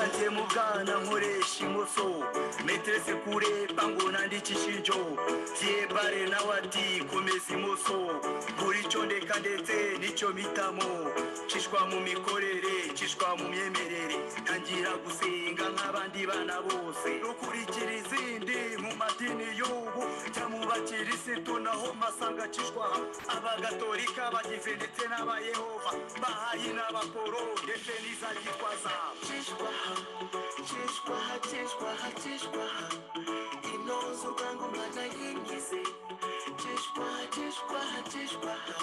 Nagiye mu bwana nkoresha imoso meterese kurepa ngo nandike ishinjo byebare nawe ati komeza imoso gura icyo ndeka ndetse n'icyo mpitamo cishwa mu mikorere cishwa mu myemerere ntangira gusenga nk'abandi bana bose rukurikira izindi mu madini y'ubu cyangwa mu bakirisitu naho masanga cishwa abagatolika bagize ndetse n'abayehova bahaye n'abaporo ndetse n'iza gikwaza Chishwaha, chishwaha, chishwaha, chishwaha. Inozo bwangu mana yingize. Chishwaha, chishwaha, chishwaha.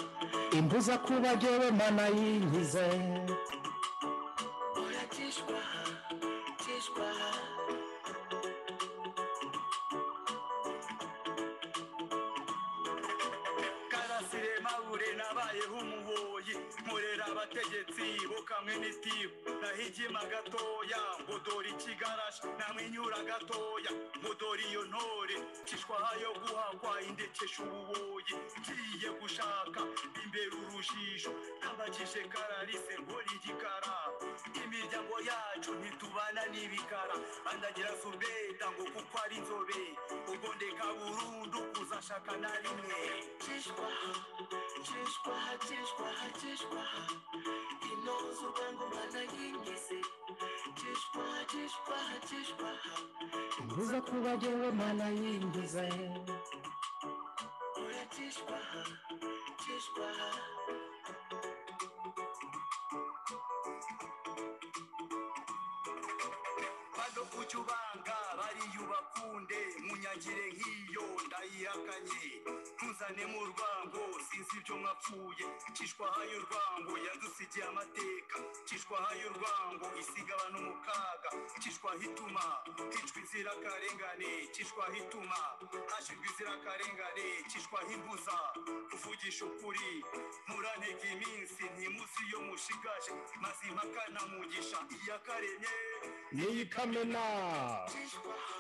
imbuza kuba jyewe mana yingize Ora chishwaha, chishwaha. karasire mabure nabayeho umuboyi nkorera abategetsi bo kamwe n'itibu nahigima gatoya ngo dore ikigarasha namwenyura gatoya ngo dore iyo ntore cishwaha yo guhakwa indekesha ububoyi ngiye gushaka imbere urujijo nabajije kararise nkora igikara imiryango yacu ntitubana n'ibikara andagira subeda ngo kuko ari inzobe ubwo ndeka burundu kuzashaka na rimwe Chishwaha, chishwaha, chishwaha, chishwaha. Inozo bwangu mana yingize. Chishwaha, chishwaha, chishwaha. imbuza kuba jyewe mana yingize Ora chishwaha, chishwaha. bado ujya ubanga bariya ubakunde munyagire nk'iyo ndayihakanye ntuzane mu rwango sinzi ibyo mwapfuye cishwaha y'urwango yadusigiye amateka cishwaha y'urwango isiga abantu mu kaga cishwaha ituma hicwa inzirakarengane cishwaha ituma hashirwa inzirakarengane cishwaha imbuza kuvugisha ukuri murantega iminsi ntimuzi iyo mushigaje mazima kanamugisha iyakaremye niyo ikamena Chishwaha,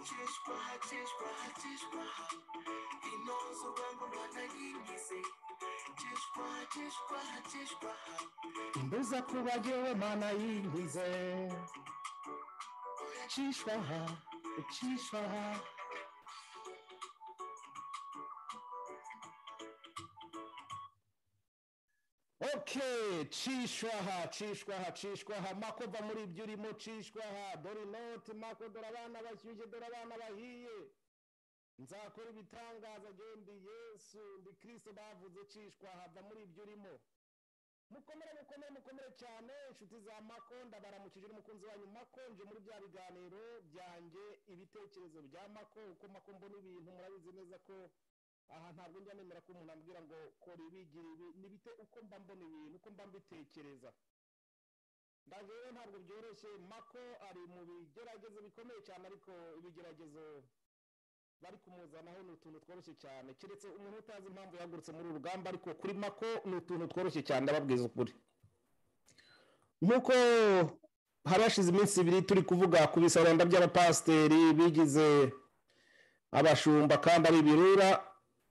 chishwaha, chishwaha, chishwaha. Inozo bwangu mana yingize. Chishwaha, chishwaha, chishwaha. imbuza kuba jyewe mana yingize cishwaha cishwaha Okay, cishwaha cishwaha cishwaha mako va muri ibyo urimo cishwaha dore inoti mako dore abana bashyushye dore abana bahiye nzakora ibitangaza gendi yesu ndi kirisito bavuze cishwaha va muri ibyo urimo mukomere mukomere mukomere cyane inshuti za mako ndabaramukije n'umukunzi wanyu mako nje muri bya biganiro byanjye ibitekerezo bya mako uko mako mbona ibintu murabizi neza ko aha ntabwo njya nemera ko umuntu ambwira ngo kora ibi gira ibi nibite uko mba mbona ibintu uko mba mbitekereza ndaje rero ntabwo byoroshye mako ari mu bigeragezo bikomeye cyane ariko ibigeragezo bari kumuzanaho ni utuntu tworoshye cyane keretse umuntu utazi impamvu yahagurutse muri uru rugamba ariko kuri mako ni utuntu tworoshye cyane ndababwiza ukuri nk'uko hari hashize iminsi ibiri turi kuvuga ku bisarenda by'abapasiteri bigize abashumba kandi ari ibirura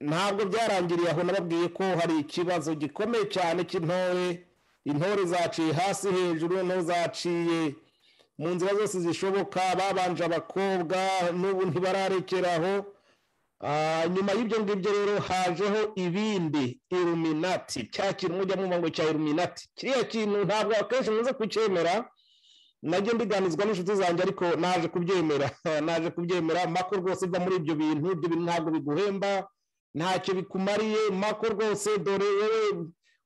ntabwo byarangiriye aho nababwiye ko hari ikibazo gikomeye cyane cy'intore intore zaciye hasi hejuru intore zaciye mu nzira zose zishoboka babanje abakobwa n'ubu ntibararekeraho Ah, nyuma y'ibyo ngibyo rero hajeho ibindi iruminati cya kintu mujya mwumva ngo cya iruminati kiriya kintu ntabwo akenshi muze kucyemera najye mbiganizwa n'inshuti zanjye ariko naje kubyemera naje kubyemera mako rwose uva muri ibyo bintu ibyo bintu ntabwo biguhemba ntacyo bikumariye mako rwose dore wowe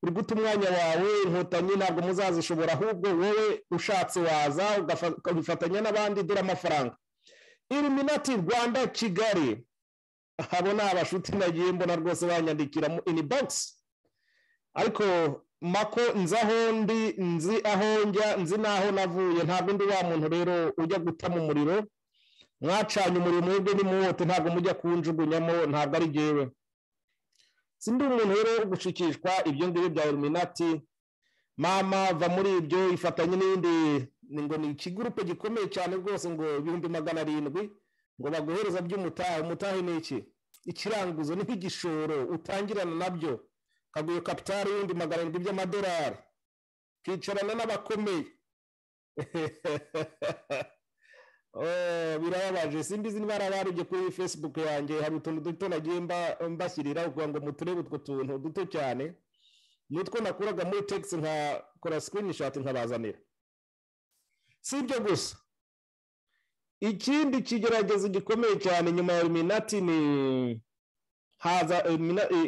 uri guta umwanya wawe inkotanyi ntabwo muzazishobora ahubwo wowe ushatse waza ugafa- ukabifatanya n'abandi dore amafaranga iluminati rwanda kigali abo ni abashuti nagiye mbona rwose banyandikira mu inibogisi ariko mako nzi aho ndi nzi aho njya nzi n'aho navuye ntabwo ndi wa muntu rero ujya gutama umuriro mwacanye umuriro mwebwe nimuwote ntabwo mujya kunjugunyamo ntabwo ari jyewe sindi umuntu rero wo gushikishwa ibyo ngibyo bya iluminati mama va muri ibyo ifatanye n'ibindi ni ngo ni ikigurupe gikomeye cyane rwose ngo ibihumbi magana arindwi ngo baguhereza by'umutahe umutahe ni iki ikiranguzo ni nk'igishoro utangirana nabyo kaguye kapitari y'ibihumbi magana arindwi by'amadolari ukicarana n'abakomeye Oh, birababaje simbizi niba barabanje kuri facebook yanjye hari utuntu duto nagiye mba- mbashyirira kugira ngo muturebe utwo tuntu duto cyane ni utwo nakuraga muri tegisi nkakora sikirinishati nkabazanira si ibyo gusa ikindi kigeragezo gikomeye cyane nyuma ya iminati ni haza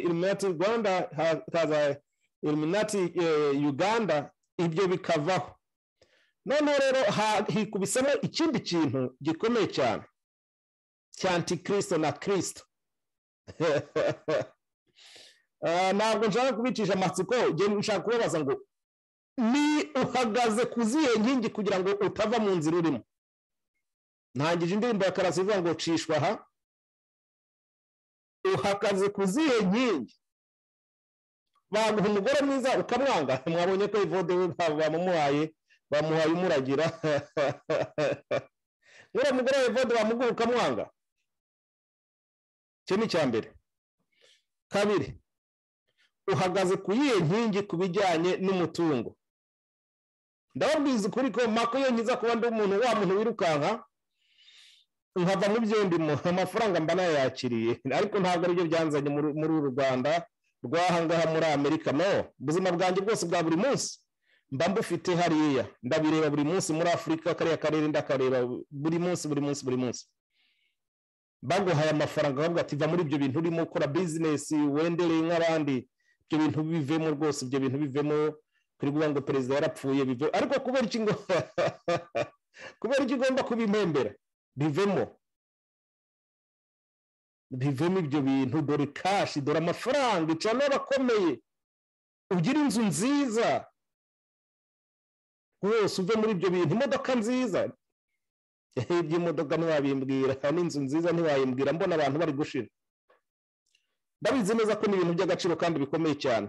iminati rwanda ha- haza iminati uganda ibyo bikavaho noneho rero ha- hikubisemo ikindi kintu gikomeye cyane cya antikirisito na kirisito Ah, ntabwo nshaka kubicisha amatsiko njye nshaka kubabaza ngo ni uhagaze ku zihe nkingi kugira ngo utava mu nzira urimo ntangije indirimbo ya karasi ivuga ngo cishwa aha uhagaze ku zihe nkingi baguha umugore mwiza ukamwanga mwabonye ko ivode we ba- bamumuhaye bamuhaye umuragira nk'uriya mugore wa evode bamuguha ukamwanga icyo ni icya mbere kabiri uhagaze ku yihe nkingi ku bijyanye n'umutungo ndababwiza ukuri ko mako iyo nkiza kuba ndi umuntu wa muntu wirukanka nkava mu byo ndimo amafaranga mba nayakiriye ariko ntabwo aribyo byanzanye muri muri uru rwanda rw'ahangaha muri amerika no ubuzima bwanjye bwose bwa buri munsi mba mbufite hariya ndabireba buri munsi muri afurika kariya karere ndakareba buri munsi buri munsi buri munsi baguhaye amafaranga bavuga ati va muri ibyo bintu urimo ukora bizinesi wendereye nk'abandi ibyo bintu bivemo rwose ibyo bintu bivemo turi kuvuga ngo perezida yarapfuye bive ariko kubera iki ngo kubera iki ugomba kubimembera bivemo bivemo ibyo bintu dore kashi dore amafaranga icara n'abakomeye ugire inzu nziza rwose uve muri ibyo bintu imodoka nziza iby'imodoka ntiwabimbwira n'inzu nziza ntiwayimbwira mbona abantu bari gushira ndabizi neza ko ni ibintu by'agaciro kandi bikomeye cyane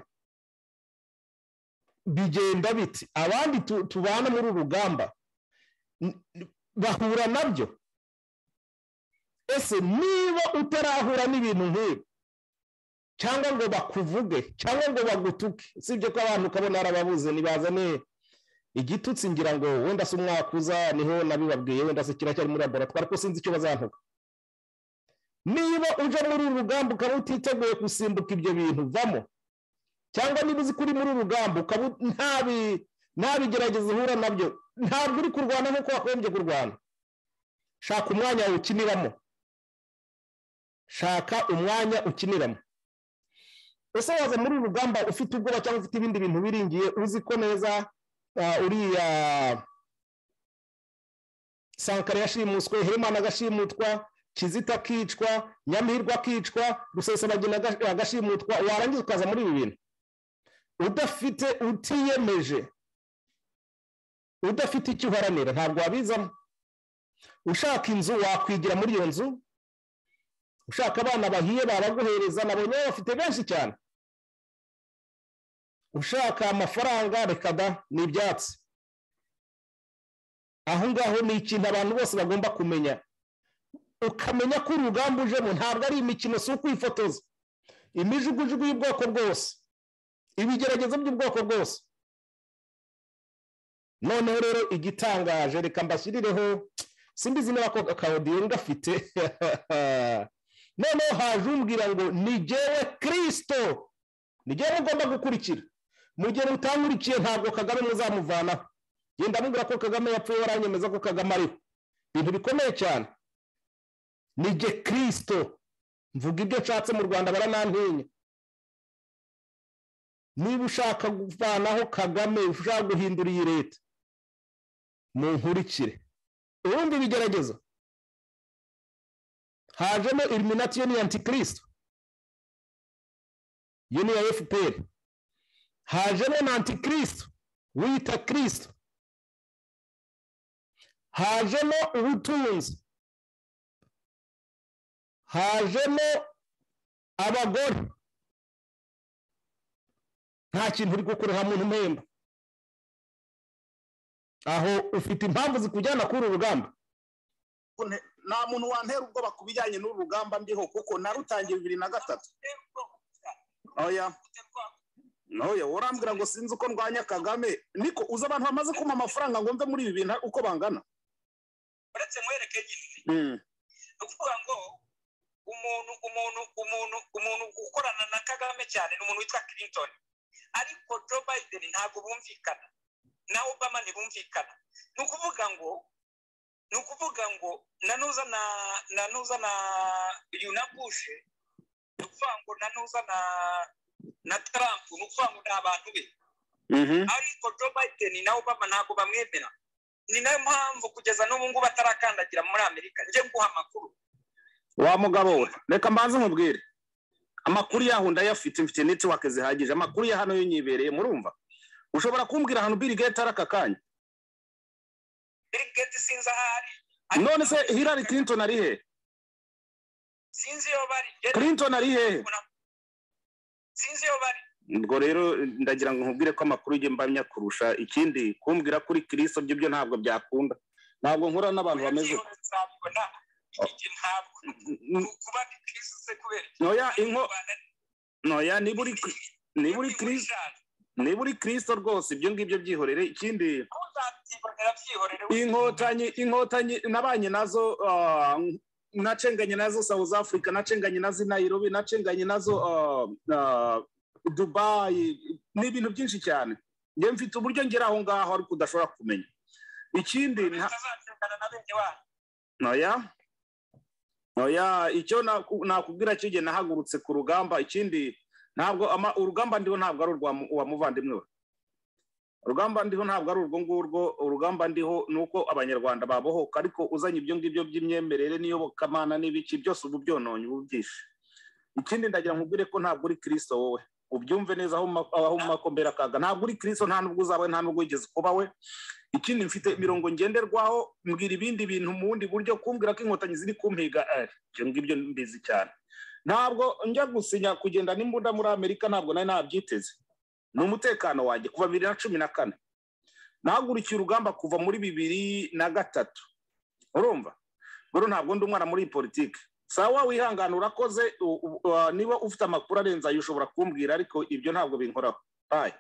bigenda biti abandi tu- tubana muri uru rugamba n- n- bahura nabyo ese niba utarahura n'ibintu nk'ibi cyangwa ngo bakuvuge cyangwa ngo bagutuke usibye ko abantu ukabona arababuze nibazane igitutsi ngira ngo wenda se umwakuza niho nabibabwiye wenda se kiracyari muri laboratwari ko sinzi icyo bazavuga niba uje muri uru rugamba ukaba utiteguye gusimbuka ibyo bintu vamo cyangwa niba uzi ko uri muri uru rugamba ukaba u- nta bi- nta bigeragezo uhura nabyo ntabwo uri kurwana nk'uko wagombye kurwana shaka umwanya ukiniramo shaka umwanya ukiniramo ese waza muri uru rugamba ufite ubwoba cyangwa ufite ibindi bintu biringiye uzi ko neza ah, uriya sankara yashimuswe hemana agashimutwa kizita akicwa nyamihirwa akicwa rusesabagina aga- agashimutwa warangiza ukaza muri ibi bintu udafite utiyemeje udafite icyo uharanira ntabwo wabizamo ushaka inzu wakwigira muri iyo nzu ushaka abana bahiye baraguhereza nabonye bafite benshi cyane ushaka amafaranga reka da ni ibyatsi aho ngaho ni ikintu abantu bose bagomba kumenya ukamenya ko urugamba ujemo ntabwo ari imikino si ukwifotoza imijugujugu y'ubwoko bwose ibigeragezo by'ubwoko bwose noneho rero igitangaje reka mbashyirireho simbizi niba ko akawodiyo ngafite noneho haje umbwira ngo ni jyewe kirisito ni jyewe ugomba gukurikira mu gihe mutankurikiye ntabwo kagame muzamuvanaho genda mubwira ko kagame yapfuye waranyemeza ko kagame ariho ibintu bikomeye cyane ni jye kirisito mvuga ibyo nshatse mu rwanda baranantinya niba ushaka kuvanaho kagame ushaka guhindura iyi leta munkurikire ubundi bigeragezo hajemo iriminati yo ni antikirisito yo ni iya fpr hajemo na antikirisito wita kirisito hajemo ubutunzi hajemo abagore nta kintu uri gukora nta muntu mpemba aho ufite impamvu zikujyana kuri uru rugamba Une- nta muntu wantera ubwoba ku bijyanye n'uru rugamba ndiho kuko narutangiye bibiri na gatatu oya noye urambwira ngo sinzi uko ndwanya kagame niko uzi abantu bamaze kumpa amafaranga ngo mve muri ibi bintu uko bangana uretse mwereke ifi Mm, ni ukuvuga ngo umuntu umuntu umuntu umuntu ukorana na kagame cyane ni umuntu witwa clinton ariko joe biden ntabwo bumvikana na obama ntibumvikana ni ukuvuga ngo ni ukuvuga ngo na nuza na na nuza na yuna bush ni ukuvuga ngo na nuza na na trump ni ukuvuga ngo ni abantu be mhm, ariko joe biden na obama ntabwo bamwemera ni nayo mpamvu kugeza n'ubu ngubu atarakandagira muri amerika njye nguha amakuru wa mugabo we reka mbanze nkubwire amakuru yaho ndayafite mfite netiwake zihagije amakuru ya hano yo nyibereye murumva ushobora kumbwira ahantu Bill Gates ari aka kanya Bill Gates sinzi aho ari none se Hillary Clinton ari hehe sinzi iyo bari Clinton ari hehe sinzi iyo bari ubwo rero ndagira ngo nkubwire ko amakuru ujye mbamya kurusha ikindi kumbwira kuri kirisito byo byo ntabwo byakunda ntabwo nkura n'abantu bameze Oya, byihuse nzabibona. Iki ntabwo N- kuba ni Kristo se kubera iki? noya inko noya niba uri niba uri Ni muri kirisito Jean. niba uri kirisito rwose ibyo ngibyo byihorere ikindi Aho uzabyibonera byihorere we. inkotanyi inkotanyi nabanye nazo ah, nacenganye nazo south africa nacenganye nazo i nairobi nacenganye nazo ah, ah, dubai ni ibintu byinshi cyane njye mfite uburyo ngera aho ngaho ariko udashobora kumenya ikindi nta- Utazatengana na bene wanyu. noya noya icyo naku- nakubwira cyo igihe nahagurutse ku rugamba ikindi ntabwo ama- urugamba ndiho ntabwo ari urwa mu- uwa muvandimwe we urugamba ndiho ntabwo ari urwo ngurwo urugamba ndiho ni uko abanyarwanda babohoka ariko uzanye ibyo ngibyo by'imyemerere n'iyobokamana n'ibiki byose ubu byononye ubu byishe ikindi ndagira nkubwire ko ntabwo uri kirisito wowe ubyumve neza aho mu ma- aho mu makombera kaga ntabwo uri kirisito nta nubwo uzabawe nta nubwo wigeze kuba we ikindi mfite imirongo ngenderwaho mbwira ibindi bintu mu bundi buryo kumbwira ko inkotanyi ziri kumpiga eh, ibyo ngibyo mbizi cyane ntabwo njya gusinya kugenda n'imbunda muri amerika ntabwo nari nabyiteze ni umutekano wanjye kuva bibiri na cumi na kane nahagurukiye urugamba kuva muri bibiri na gatatu urumva bero ntabwo ndi umwana muri iyi politiki sawa wihangana urakoze u- u- uh, niba ufite amakuru arenze ayo ushobora kumbwira ariko ibyo ntabwo binkoraho bayi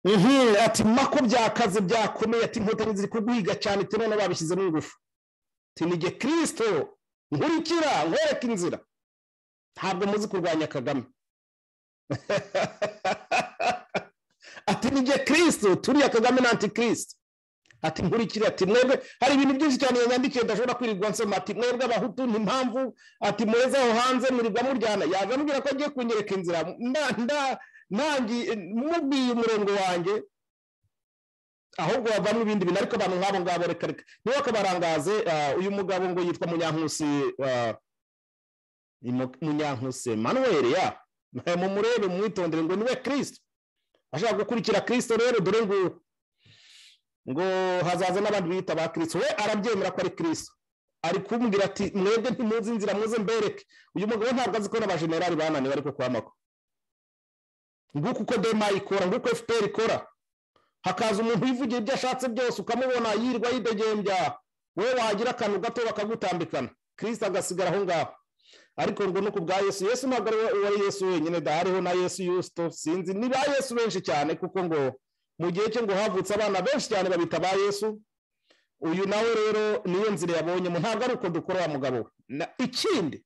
Mhm, ati mako byakaze byakomeye ati inkotanyi ziri kuguhiga cyane ati none babishyizemo ingufu ati ni jye kirisito nkurikira nkwereka inzira ntabwo muzi kurwanya kagame ati ni jye kirisito turiya kagame na antikirisito ati nkurikira ati mwebwe hari ibintu byinshi cyane yanyandikiye ndashobora kwirirwa nsoma ati mwebwe abahutu ni impamvu ati muheze aho hanze murirwa muryana yaje ambwira ko agiye kunyereka inzira nda nda nangiye mubwiye umurongo wanjye ahubwo havamo ibindi bintu ariko abantu nk'abo ngabo reka reka niba kabarangaze ah, uyu mugabo ngo yitwa munyankusi ah, ni Mu- munyankusi manuel ya mumurebe mwitondere ngo niwe kirisito ashaka gukurikira kirisito rero dore ngo ngo hazaza n'abandi biyita ba kirisito we arabyemera ko ari kirisito ari kumbwira ati mwebwe ntimuzi inzira muze mbereke uyu mugabo ntabwo azi ko n'abajenerali bananiwe ariko kwamako nguko uko dema ikora nguko fpr ikora hakaza umuntu wivugira ibyo ashatse byose ukamubona yirwa yidegembya wowe wagira akantu gato bakagutambikana kirisita agasigara aho ngaho ariko ngo ni ku bwa yesu yesu ntabwo ari we- uwari yesu wenyine da hariho na yesu yusito sinzi ni ba yesu benshi cyane kuko ngo mu gihe cye ngo havutse abana benshi cyane babita ba yesu uyu nawe rero niyo nzira yabonyemo ntabwo ari uko dukora wa mugabo we Na- ikindi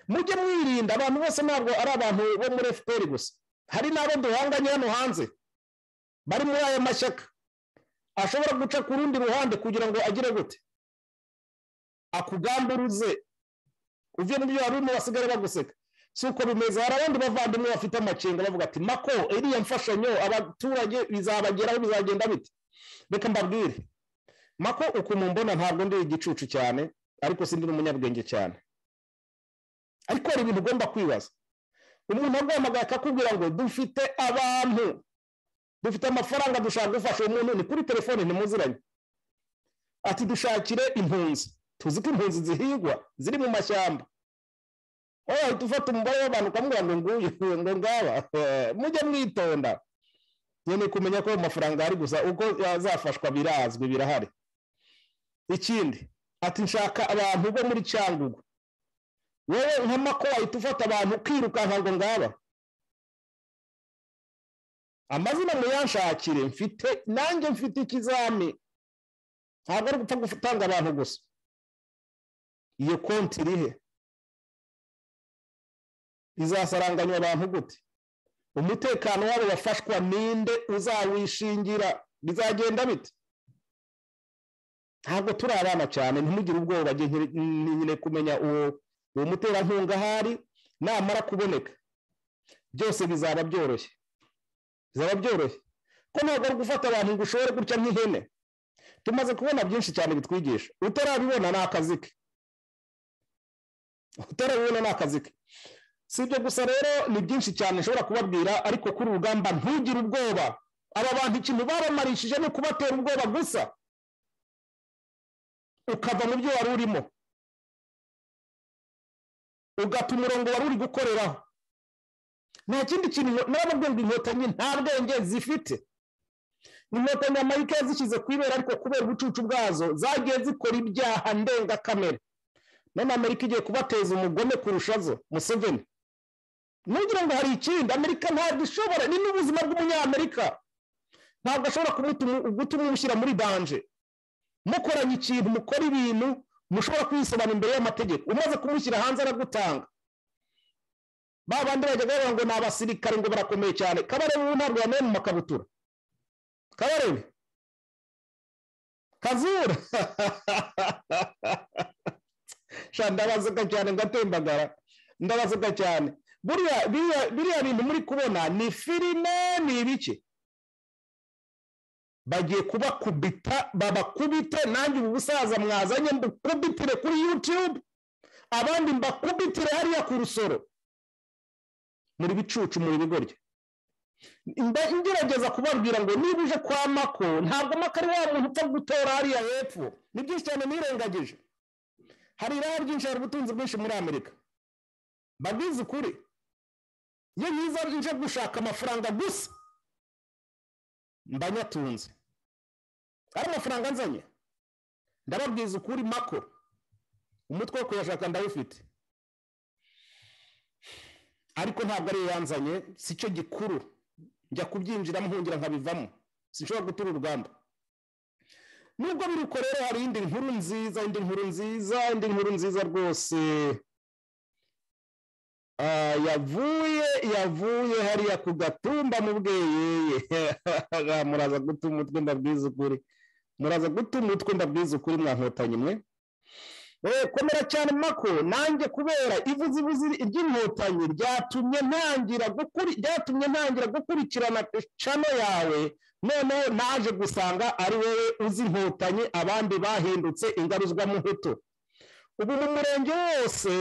mujye mwirinda abantu bose ntabwo ari abantu bo muri fpr gusa hari n'abo duhanganye hano hanze bari muri aya mashyaka ashobora guca ku rundi ruhande kugira ngo agire gute akugamburuze uvuye mu byo wari urimo basigare baguseka si uko bimeze hari abandi bavandimwe bafite amakenga bavuga ati mako iriya mfashanyo abaturage bizabageraho bizagenda bite reka mbabwire mako ukuntu mbona ntabwo ndi igicucu cyane ariko sindi n'umunyabwenge cyane ariko hari ibintu ugomba kwibaza umuntu aguhamagaye akakubwira ngo dufite abantu dufite amafaranga dushaka gufasha uwo muntu ni kuri telefone ntimuziranye ati dushakire impunzi tuzi ko impunzi zihigwa ziri mu mashyamba wowe wahita ufata umubare w'abantu ukamubwira ngo nguyu ngo ngaba eh, mujye mwitonda nyine kumenya ko ayo mafaranga ari gusa uko yazafashwa birazwi birahari ikindi ati nshaka abantu bo muri cyangugu wowe nka mako wahita ufata abantu ukirukanka ngo ngaba amazina muyanshakire mfite nanjye mfite ikizami ntabwo ari gupfa gutanga abantu gusa iyo konti irihe izasaranganya abantu gute umutekano wabo wafashwa ninde uzawishingira bizagenda bite ntabwo turi abana cyane ntimugire ubwoba njye nkiri- nyine kumenya uwo uwo muterankunga ahari namara kuboneka byose bizaba byoroshye bizaba byoroshye ko ntabwo ari gufata abantu ngo ushobore gutya nk'ihene tumaze kubona byinshi cyane bitwigisha utarabibona ni akazi ke utarabibona ni akazi ke si ibyo gusa rero ni byinshi cyane nshobora kubabwira ariko kuri uru rugamba ntugire ubwoba aba bantu ikintu babamarishije ni ukubatera ubwoba gusa ukava mu byo wari urimo ugata umurongo wari uri gukoreraho nta kindi kintu n'ababwirwa inkotanyi nta bwenge zifite inkotanyi amerika yazishyize ku ibera ariko kubera ubucucu bwazo zagiye zikora ibyaha ndengakamere none amerika igiye kubateza umugome kurusha zo museveni ntugira ngo hari ikindi amerika ntabwo ishobora ni n'ubuzima bw'umunyamerika ntabwo ashobora kumutuma- gutuma umushyira muri danje mukoranye ikintu mukora ibintu mushobora kwisobanura imbere y'amategeko umaze kumushyira hanze aragutanga ba bandi bajyaga bavuga ngo ni abasirikare ngo barakomeye cyane kabarebe ubu ntabwo yambaye mu makabutura kabarebe kazura sha ndabaseka cyane ngatembagara ndabaseka cyane buriya biriya- biriya bintu muri kubona ni filime ni ibiki bagiye kubakubita babakubite nanjye ubu busaza mwazanye mbukubitire kuri yutube abandi mbakubitire hariya ku rusoro muri bicucu muri bigoryi Mba- ngerageza kubabwira ngo niba uje kwa mako ntabwo mako ari wa muntu upfa gutora hariya hepfo ni byinshi cyane nirengagije hari irari ryinshi hari ubutunzi bwinshi muri amerika mbagize ukuri iyo nkiza nje gushaka amafaranga gusa mba nyatunze ari amafaranga nzanye ndababwiza ukuri mako umutwe wo kuyashaka ndawufite ariko ntabwo ariyo yanzanye si cyo gikuru njya kubyinjiramo nkongera nkabivamo sinshobora gutura urugamba nubwo biri uko rero hari indi nkuru nziza indi nkuru nziza indi nkuru nziza rwose Ah, yavuye yavuye hariya ku gatumba mu bweyeye Ah, muraza guta umutwe ndabwiza ukuri muraza guta umutwe ndabwiza ukuri mwankotanyi mwe Eh, komera cyane mako nanjye kubera ivuzibuzi ry'inkotanyi ryatumye ntangira gukuri ryatumye ntangira gukurikirana cano yawe noneho naje gusanga ari wowe uzi inkotanyi abandi bahindutse ingaruzwamuhutu ubu mu murenge wose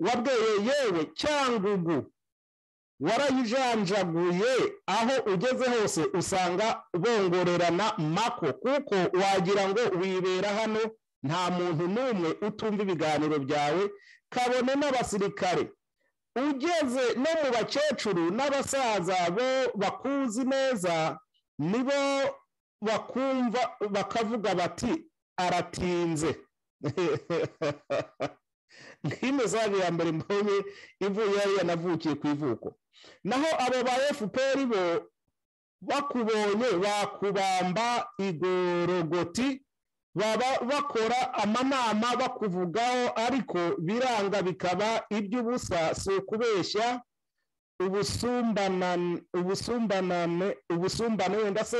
wabweye yewe cyangugu warayijanjaguye aho ugeze hose usanga bongorerana mako kuko wagira ngo wibera hano nta muntu n'umwe utumva ibiganiro byawe kabone n'abasirikare ugeze no mu bakecuru n'abasaza bo bakuzi neza nibo bakumva bakavuga bati aratinze nk'iyi mesaje ya mbere mbonye ivuye hariya navukiye ku ivuko naho abo ba fpr bo bakubonye bakubamba igorogoti baba bakora amanama bakuvugaho ariko biranga bikaba iby'ubusa si ukubeshya ubusumbanane ubusumbanane ubusumbane wenda se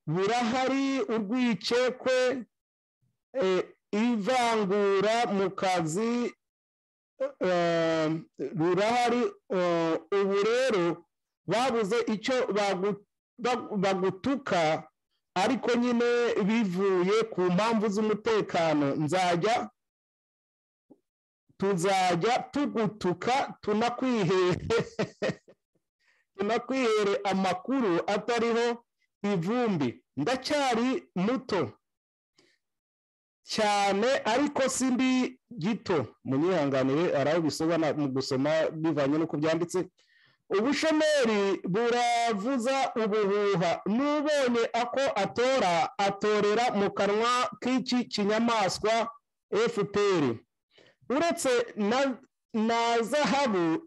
burahari urwikekwe eh, ivangura mu kazi eh, rurahari eh, ubu rero babuze icyo bagu- bagu- bagutuka ariko nyine bivuye ku mpamvu z'umutekano nzajya tuzajya tugutuka tunakwihere tunakwihere amakuru atariho ivumbi ndacyari muto cyane ariko si ndi gito munyihanganire hari aho bisobanura mu gusoma bivanye n'uko byanditse ubushomeri buravuza ubuhuha n'ubonye ako atora atorera mu kanwa k'iki kinyamaswa fpr uretse na, na zahabu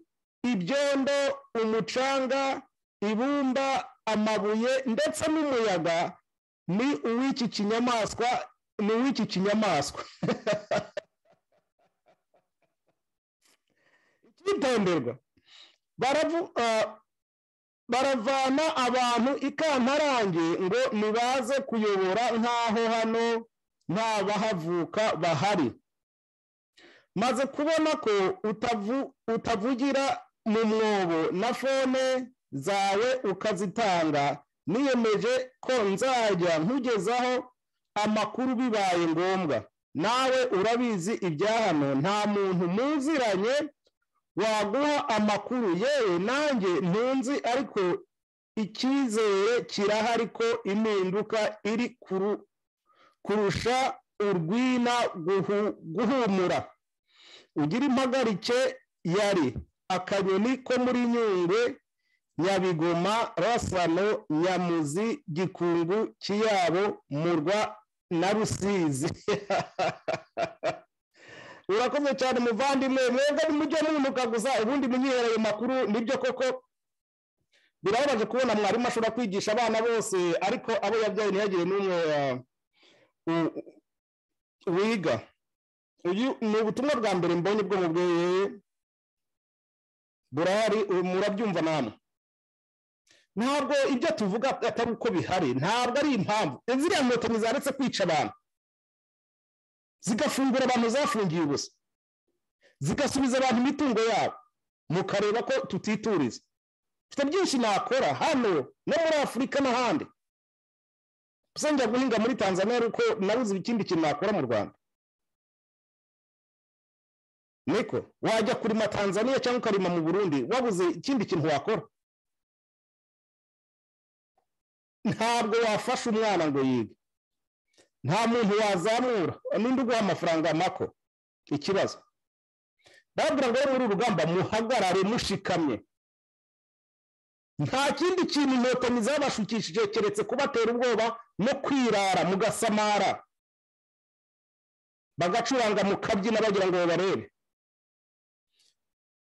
ibyondo umucanga ibumba amabuye ndetse n'umuyaga ni uw'iki kinyamaswa ni uw'iki kinyamaswa ikitonderwa baravu- ah, baravana abantu ikantarange ngo nibaze kuyobora nk'aho hano nta bahavuka bahari maze kubona ko utavu- utavugira mu mwobo na fone zawe ukazitanga niyemeje ko nzajya nkugezaho amakuru bibaye ngombwa nawe urabizi ibya hano nta muntu muziranye waguha amakuru yewe nanjye ntunzi ariko icyizere kirahari ko impinduka iri kuru- kurusha urwina guhu- guhumura ugira impagarike yari akanyoni ko muri nyungwe nyabigoma rasano nyamuzi gikungu kiyabo murwa na rusizi urakoze cyane muvandimwe mwebwe mujye munuka gusa ubundi munyihere ayo makuru nibyo koko birababaje kubona mwarimu ashobora kwigisha abana bose ariko abo yabyaye ntiyagire n'umwe uh, u- u- wiga uyu ni ubutumwa bwa mbere mbonye bwo mu bweye burahari ubu murabyumva namwe ntabwo ibyo tuvuga atari uko bihari ntabwo ari impamvu ziriya nkotanyi zaretse kwica abantu zigafungura abantu zafungiye ubusa zigasubiza abantu imitungo yabo mukareba ko tutituriza mfite byinshi nakora hano no muri afurika n'ahandi gusa njya guhinga muri tanzania ariko nabuze ikindi kintu nakora mu rwanda niko wajya kurima tanzania cyangwa ukarima mu burundi wabuze ikindi kintu wakora ntabwo wafasha umwana ngo yige nta muntu wazamura n'undi uguha amafaranga mako ikibazo babwira ngo muri uru rugamba muhagarare mushikamye nta kindi kintu inkotanyi zabashukishije keretse kubatera ubwoba no kwirara mugasamara bagacuranga mukabyina bagira ngo babarebe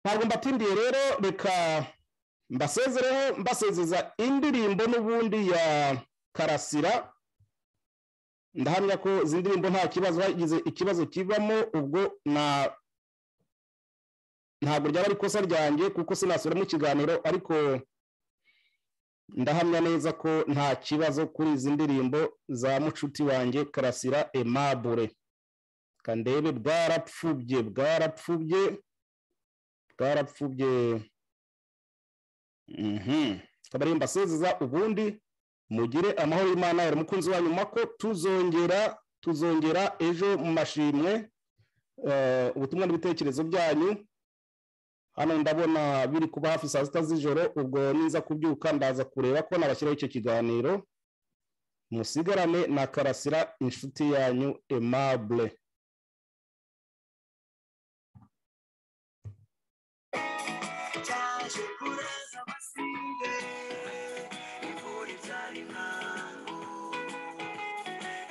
ntabwo mbatindiye rero reka mbasezereho mbasezeza indirimbo n'ubundi ya karasira ndahamya ko izi ndirimbo nta kibazo hagize ikibazo kivamo ubwo na ntabwo ryaba ari ikosa ryanjye kuko sinasubiramo ikiganiro ariko ndahamya neza ko nta kibazo kuri izi ndirimbo za mucuti wanjye karasira emabure kandebe bwarapfubye bwarapfubye bwarapfubye mhm kabarebe mbasezeza ubundi mugire amahoro y'imana yari umukunzi wanyu mako tuzongera tuzongera ejo mu mashimwe eh, ubutumwa n'ibitekerezo byanyu hano ndabona biri kuba hafi saa sita z'ijoro ubwo niza kubyuka ndaza kureba ko nabashyiraho icyo kiganiro musigarane na karasira inshuti yanyu aimable cyaje kuraza abasire imvura ibyara inkangu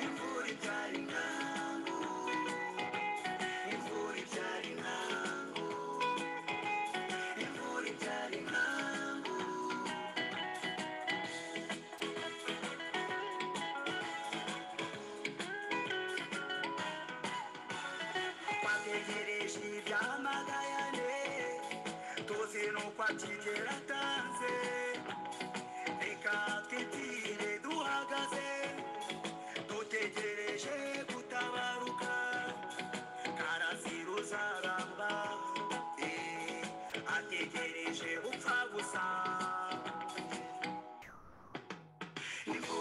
imvura ibyara inkangu imvura ibyara inkangu imvura ibyara inkangu bategereje ibyamagayane tuzi nuko akigera atanze reka twitire duhagaze dutegereje gutabaruka karaziruzaramba ategereje gupfa gusa Imvura